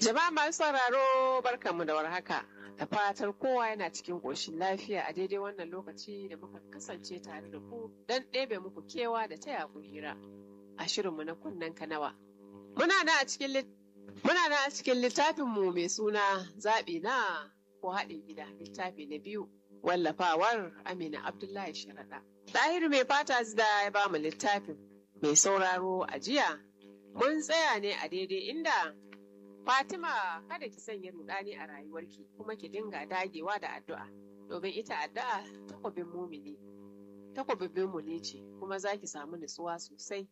Jama'a masu sauraro barkanmu da warhaka. Da fatar kowa yana cikin ƙoshin lafiya a daidai wannan lokaci da muka kasance tare da ku don ɗebe muku kewa da taya ku hira a shirinmu na kunnen kanawa. Muna na a cikin Muna na a cikin littafinmu mai suna zaɓi na ko haɗin gida littafi na biyu wallafawar Amina Abdullahi Sharaɗa. Ɗahiru mai fata da ya ba mu littafin mai sauraro a jiya mun tsaya ne a daidai inda Fatima kada ki sanya rudani a rayuwarki kuma ki dinga dagewa da addu'a domin ita addu'a takwabin mumini takwabin mumini ce kuma za ki samu nutsuwa sosai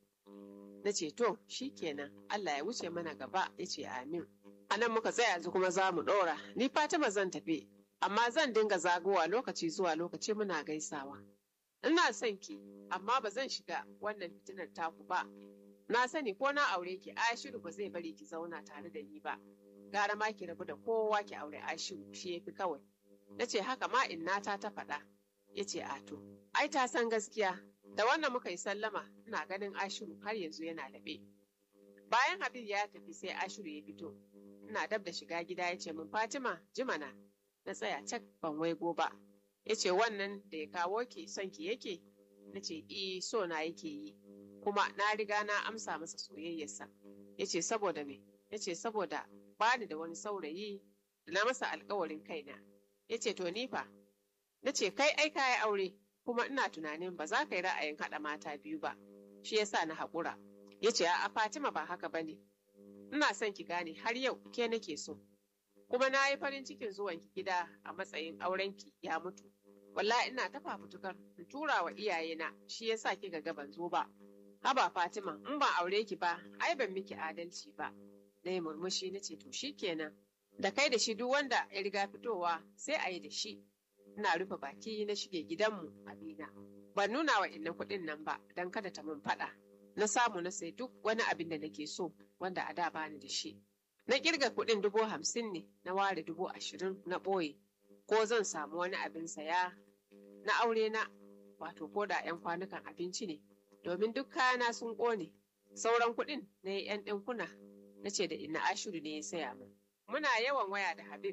na ce to kenan Allah ya wuce mana gaba ya ce amin a nan muka tsaya yanzu kuma za mu ɗora ni Fatima zan tafi amma zan dinga zagowa lokaci zuwa lokaci muna gaisawa ina son ki amma ba zan shiga wannan fitinar taku ba na sani ko na aure ki Ashiru ba zai bari ki zauna tare da ni ba gara ma ki rabu da kowa ki aure Ashiru shi yafi kawai na ce haka ma innata ta faɗa ya ce ato ai ta san gaskiya da wannan muka yi sallama ina ganin Ashiru har yanzu yana laɓe bayan Habib ya tafi sai Ashiru ya fito ina dab da shiga gida ya ce min Fatima jimana na tsaya cak ban waigo ba ya ce wannan da ya kawo ki son ki yake na ce i so na yake yi kuma na riga na amsa masa soyayyarsa ya ce saboda me ya ce saboda bani da wani saurayi da na masa alkawarin kaina ya ce to ni fa na ce kai ai kayi aure kuma ina tunanin ba za ka yi ra'ayin haɗa mata biyu ba shi yasa na haƙura ya ce a fatima ba haka ba ne ina son ki gane har yau ke nake so kuma na yi farin cikin zuwanki gida a matsayin aurenki ya mutu wallahi ina ta fafutukar in tura wa iyayena shi yasa kika ga ban zo ba haba Fatima in ban aure ki ba ai ban miki adalci ba na yi murmushi na ce to kenan. da kai da shi duk wanda ya riga fitowa sai a yi da shi ina rufe baki na shige gidanmu abina ban nuna wa inna kuɗin nan ba don kada ta mun faɗa na samu na sai duk wani abin da nake so wanda a da bani da shi na kirga kuɗin dubu hamsin ne na ware dubu ashirin na ɓoye ko zan samu wani abin saya na aure na wato ko da 'yan kwanukan abinci ne domin duk kayana sun ƙone sauran kuɗin na yi 'yan ɗinkuna na ce da ina ashiru ne ya saya min muna yawan waya da habib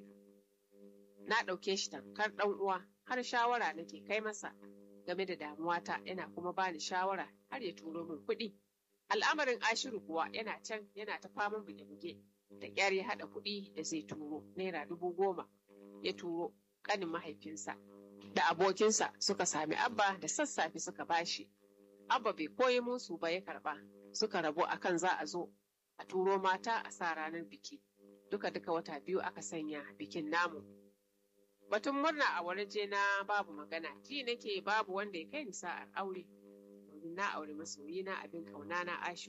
na ɗauke shi tamkar ɗan uwa har shawara nake kai masa game da damuwata yana kuma bani shawara har ya turo min kuɗi al'amarin ashiru kuwa yana can yana ta faman buge-buge da ƙyar ya haɗa kuɗi da zai turo naira dubu goma ya turo ƙanin mahaifinsa da abokinsa suka sami abba da sassafe suka bashi abba bai koyi musu ba ya karba suka rabu akan za a zo a turo mata a sa ranar biki duka duka wata biyu aka sanya bikin namu batun murna a waje na babu magana ji nake babu wanda ya kai ni sa'ar aure domin na aure masoyi na abin kauna na ashu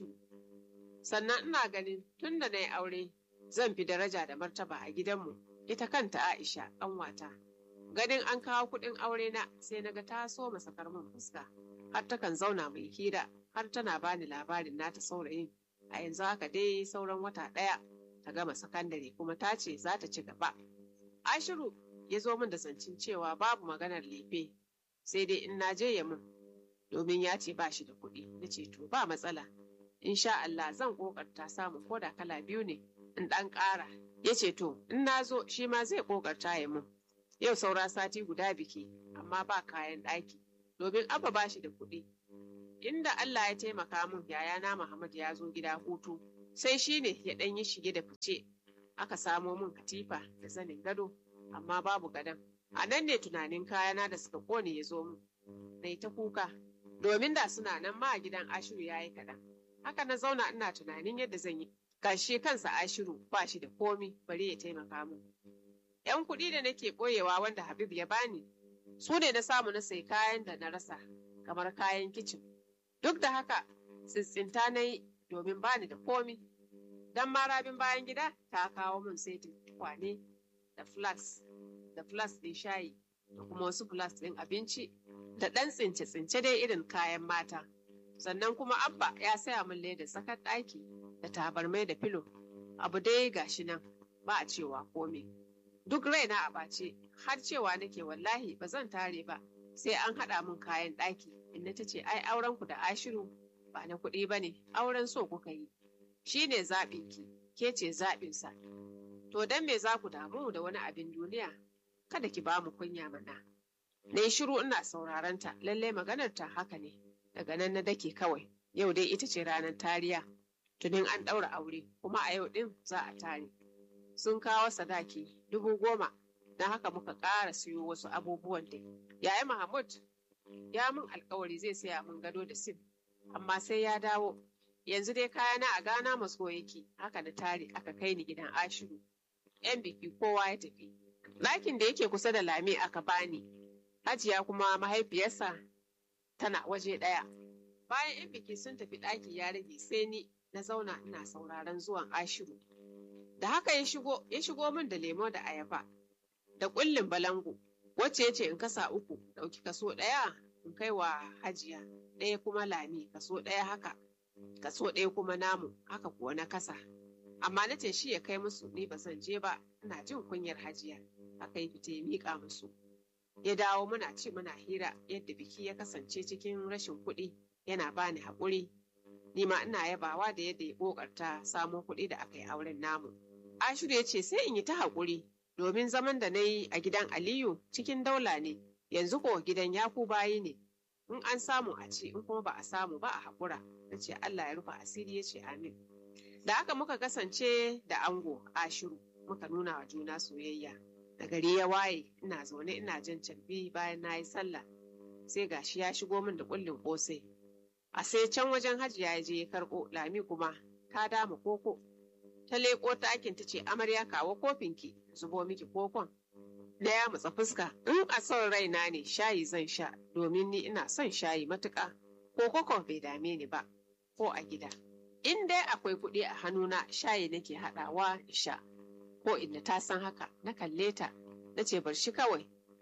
sannan ina ganin tun da na yi aure zan fi daraja da martaba a gidanmu ita kanta aisha ƙanwata ganin an kawo kuɗin aure na sai na ga ta so masakar min fuska har takan zauna mai hira har tana bani labarin nata saurayin a yanzu haka dai sauran wata ɗaya ta gama sakandare kuma ta ce za ta ci gaba ashiru ya zo min da zancin cewa babu maganar lefe sai dai in na je ya min domin ya ce ba shi da kuɗi na ce to ba matsala sha Allah zan ƙoƙarta samu ko da kala biyu ne in ɗan ƙara ya ce to in na zo shi ma zai ƙoƙarta ya min yau saura sati guda biki amma ba kayan ɗaki domin abba ba shi da kuɗi. Inda Allah ya taimaka min yayana Muhammad ya zo gida hutu, sai shi ne ya ɗan yi shige da fice, aka samo min katifa da zanin gado, amma babu gadon. A nan ne tunanin kayana da suka ƙone ya zo min. Na ta kuka, domin da suna nan ma a gidan Ashiru ya yi kaɗan. Haka na zauna ina tunanin yadda zan yi. Gashi kansa Ashiru ba shi da komi bari ya taimaka min. ‘Yan kuɗi da nake ɓoyewa wanda Habib ya bani, su ne na samu na sai kayan da na rasa kamar kayan kicin duk da haka tsintsinta na yi domin bani da komi don marabin bayan gida ta kawo min saitin kwane da flax da flax ɗin shayi da kuma wasu flax ɗin abinci da ɗan tsince-tsince dai irin kayan mata sannan kuma abba ya saya min leda tsakar ɗaki da tabarmai da filo abu dai gashi nan ba a cewa komi duk raina a ɓace har cewa nake wallahi ba zan tare ba sai an haɗa min kayan ɗaki inda ta ce ai auren ku da ashiru ba na kuɗi ba ne auren so kuka yi shi ne zaɓinki ke ce zaɓinsa To dan me za ku damu da wani abin duniya? Kada ki ba mu kunya mana. Na yi shiru ina sauraron ta, lallai maganar ta haka ne. Daga nan na dake kawai, yau dai ita ce ranar tariya. Tunin an ɗaura aure, kuma a yau ɗin za a tare. Sun kawo sadaki dubu goma, na haka muka ƙara siyo wasu abubuwan dai. Yaya Mahmud ya min alkawari zai saya min gado da sim, amma sai ya dawo. Yanzu dai kayana a gana maso yake, haka na tare aka kai ni gidan Ashiru. 'Yan biki kowa ya tafi. Ɗakin da yake kusa da Lami aka bani, Hajiya kuma mahaifiyarsa tana waje ɗaya. Bayan 'yan biki sun tafi ɗaki ya rage sai ni na zauna ina sauraron zuwan Ashiru. Da haka ya shigo, ya shigo min da lemo da ayaba, da ƙullin balangu, wacce ya ce in kasa uku, ɗauki kaso ɗaya in kai wa Hajiya, ɗaya kuma Lami, kaso ɗaya haka, kaso ɗaya kuma namu, haka kuwa na kasa. Amma na ce shi ya kai musu ni ba zan je ba, ina jin kunyar Hajiya. Haka ya fita ya miƙa musu. ya dawo muna ci muna hira yadda biki ya kasance cikin rashin kuɗi yana bani haƙuri ni ma ina yabawa da yadda ya ƙoƙarta samo kuɗi da aka yi auren namu ashiru ya ce sai in yi ta haƙuri domin zaman da na yi a gidan aliyu cikin daula ne yanzu ko gidan yaku bayi ne in an samu a ci in kuma ba a samu ba a haƙura na ce allah ya rufe asiri ya ce amin da haka muka kasance da ango ashiru muka nuna wa juna soyayya da gari ya waye ina zaune ina jan carbi bayan na yi sallah sai gashi ya shigo min da kullin kosai a sai can wajen hajiya ya je ya karɓo lami kuma ta dama koko ta leƙo ɗakin ta ce amarya kawo kofinki zubo miki kokon da ya matsa fuska in a son raina ne shayi zan sha domin ni ina son shayi matuƙa ko koko bai dame ni ba ko a gida in dai akwai kuɗi a hannuna shayi nake haɗawa in sha ko inda ta san haka na kalle ta na ce bar shi kawai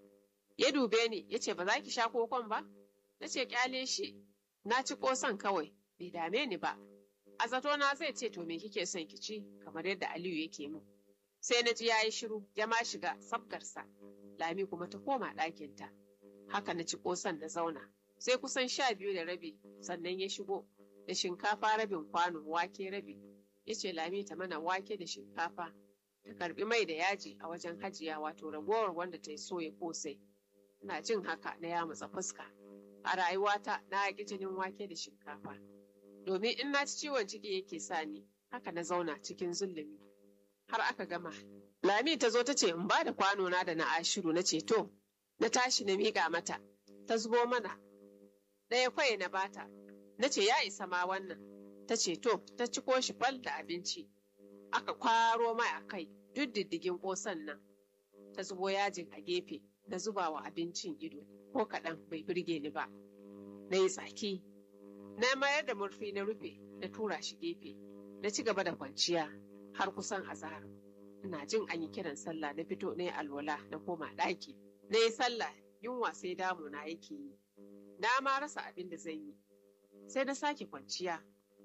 ya dube ni ya ce ba za ki sha kokon ba na ce kyale shi na ci kosan kawai bai dame ni ba a zato na zai ce to me kike son ki ci kamar yadda aliyu yake min sai na ji ya yi shiru ya ma shiga sabgarsa lami kuma ta koma ɗakinta haka na ci kosan na zauna sai kusan sha biyu da rabi sannan ya shigo da shinkafa rabin kwano wake rabi ya ce lami ta mana wake da shinkafa ta karbi mai da yaji a wajen hajiya wato ragowar wanda ta yi soya kosai ina jin haka na ya matsa fuska a rayuwata na yaƙi jinin wake da shinkafa domin in na ci ciwon ciki yake sa ni haka na zauna cikin zulumi har aka gama lami ta zo ta ce in ba da kwano na da na ashiru na ce to na tashi na miƙa mata ta zubo mana ɗaya kwaye na bata na ce ya isa ma wannan ta ce to ta ci shi fal da abinci aka kwaro mai a kai duk diddigin ƙosan nan ta zubo yajin a gefe na zuba wa abincin ido ko kaɗan bai birge ni ba na yi tsaki na mayar da murfi na rufe na tura shi gefe na ci gaba da kwanciya har kusan azahar ina jin an yi kiran sallah na fito na yi alwala na koma ɗaki na yi sallah yunwa sai damu na yake yi na ma rasa abin da zan yi sai na sake kwanciya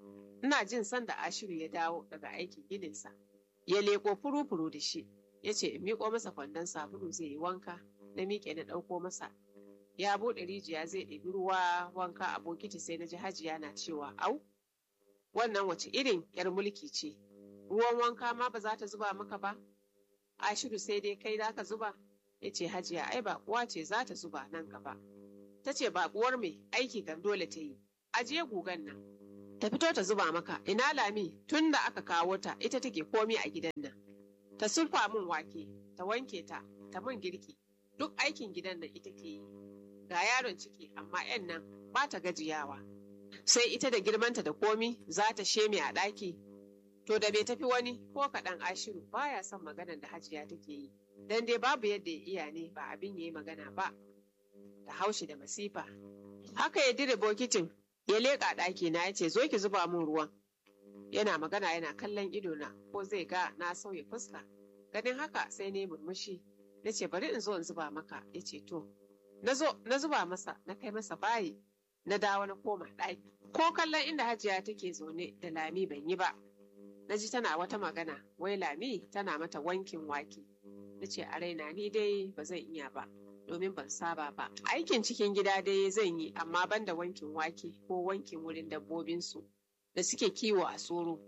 ina jin sanda ashiru ya dawo daga aikin gininsa ya leko furu-furu da shi ya ce in miƙo masa kwandon sabulu zai yi wanka na miƙe na ɗauko masa ya buɗe rijiya zai ɗebi ruwa wanka a bokiti sai na ji hajiya na cewa au wannan wace irin yar mulki ce ruwan wanka ma ba za ta zuba maka ba ashiru sai dai kai za ka zuba ya ce hajiya ai baƙuwa ce za ta zuba nan gaba ta ce baƙuwar mai aiki kan dole ta yi ajiye gugan nan ta fito ta zuba maka ina lami tun da aka kawo ta ita take komi a gidan nan ta sulfa min wake ta wanke ta ta min girki duk aikin gidan nan ita ke yi ga yaron ciki amma yan nan ba ta gajiyawa sai ita da girmanta da komi za ta sheme a ɗaki to da bai tafi wani ko kaɗan ashiru baya son maganar da hajiya take yi dan dai babu yadda ya iya ne ba abin ya yi magana ba da haushi da masifa haka ya dire bokitin ya leƙa ɗaki na ya ce zo ki zuba min ruwan yana magana yana kallon idona ko zai ga na sauya fuska ganin haka sai ne murmushi na ce bari in zo in zuba maka ya ce to na zo na zuba masa na kai masa bayi na dawo na koma ɗaki ko kallon inda hajiya take zaune da lami ban yi ba na ji tana wata magana wai lami tana mata wankin wake na ce a raina ni dai ba zan iya ba domin ban saba ba aikin cikin gida dai zan yi amma ban da wankin wake ko wankin wurin dabbobinsu da suke kiwo a soro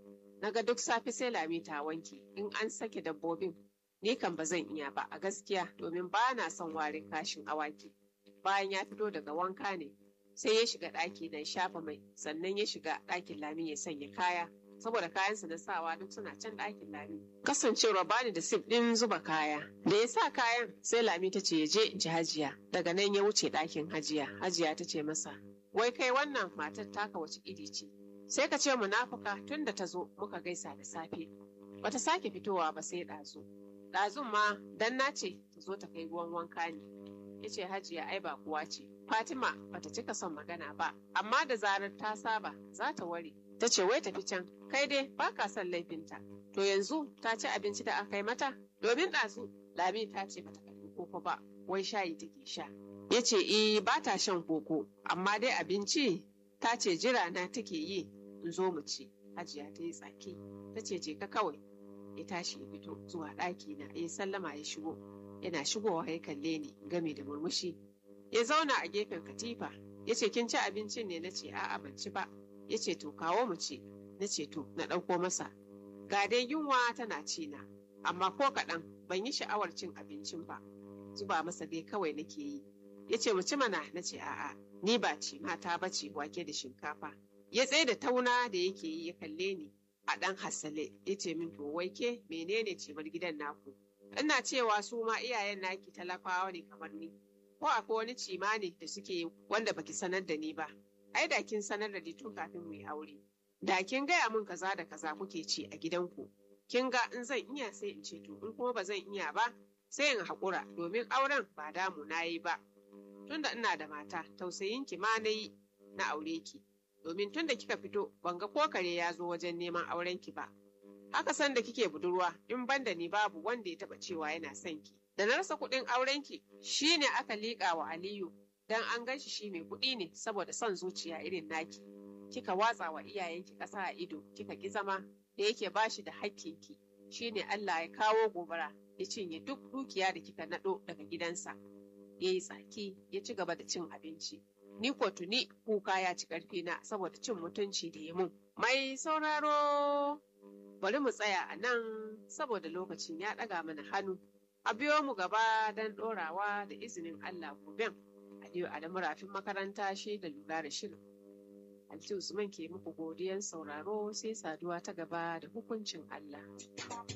naga duk safe sai lami ta wanke in an sake dabbobin ni kan ba zan iya ba a gaskiya domin ba na son warin kashin awaki bayan ya fito daga wanka ne sai ya shiga ɗaki don shafa mai sannan ya shiga ɗakin lami ya sanya kaya saboda kayansa na sawa duk suna can ɗakin lami kasancewa bani da sif ɗin zuba kaya da ya sa kayan sai lami ta ce ya je in ji hajiya daga nan ya wuce ɗakin hajiya hajiya ta ce masa wai kai wannan matar taka wace iri ce sai ka ce munafuka tun da ta zo muka gaisa da safe bata sake fitowa ba sai ɗazu ɗazun ma dan na ce ta zo ta kai ruwan wanka ne ya ce hajiya ai ba kuwa ce fatima bata cika son magana ba amma da zarar ta saba za ta ware ta ce wai tafi can kai dai ba ka son laifinta to yanzu ta ci abinci da aka yi mata domin ɗazu lami ta ce bata karɓi koko ba wai shayi take sha ya ce eh ba ta shan koko amma dai abinci ta ce jira na take yi in zo mu ci hajiya ta yi tsaki ta ce je ka kawai ya tashi ya fito zuwa ɗaki na ya sallama ya shigo yana shigowa ya kalle ni game da murmushi ya zauna a gefen katifa ya ce kin ci abincin ne na ce a'a ban ci ba ya ce to kawo mu ci na ce to na ɗauko masa ga dai yunwa tana ci na amma ko kaɗan ban yi sha'awar cin abincin ba zuba masa dai kawai nake yi ya ce mu ci mana na ce a'a ni ba ci mata ba ce wake da shinkafa ya tsaye da tauna da yake yi ya kalle ni a ɗan hasale ya ce min to wai ke menene cimar gidan naku ina cewa su ma iyayen naki talakawa ne kamar ni ko akwai wani cima ne da suke yi wanda baki sanar da ni ba ai da kin sanar da ni tun kafin mu yi aure da kin gaya min kaza da kaza kuke ci a gidanku kin ga in zan iya sai in ce to in kuma ba zan iya ba sai in haƙura domin auren ba damu na yi ba tunda ina da mata tausayin ki ma na yi na aure ki domin tunda kika fito ban ga ko kare ya zo wajen neman auren ki ba haka san da kike budurwa in banda ni babu wanda ya taba cewa yana son ki da na rasa kuɗin auren ki shine aka liƙa wa Aliyu dan an gan shi shi mai kuɗi ne saboda son zuciya irin naki kika watsa wa iyayenki ƙasa a ido kika ki zama da yake bashi da hakkinki shine Allah ya kawo gobara ya cinye duk dukiya da kika naɗo daga gidansa ya yi tsaki ya ci gaba da cin abinci ni ko tuni kuka ya ci ƙarfi na saboda cin mutunci da ya mun mai sauraro bari mu tsaya a nan saboda lokacin ya ɗaga mana hannu a biyo mu gaba don ɗorawa da izinin Allah goben Aliyu Adamu rafin makaranta shi da lura da shirin Alti Usman ke muku godiyan sauraro sai saduwa ta gaba da hukuncin Allah.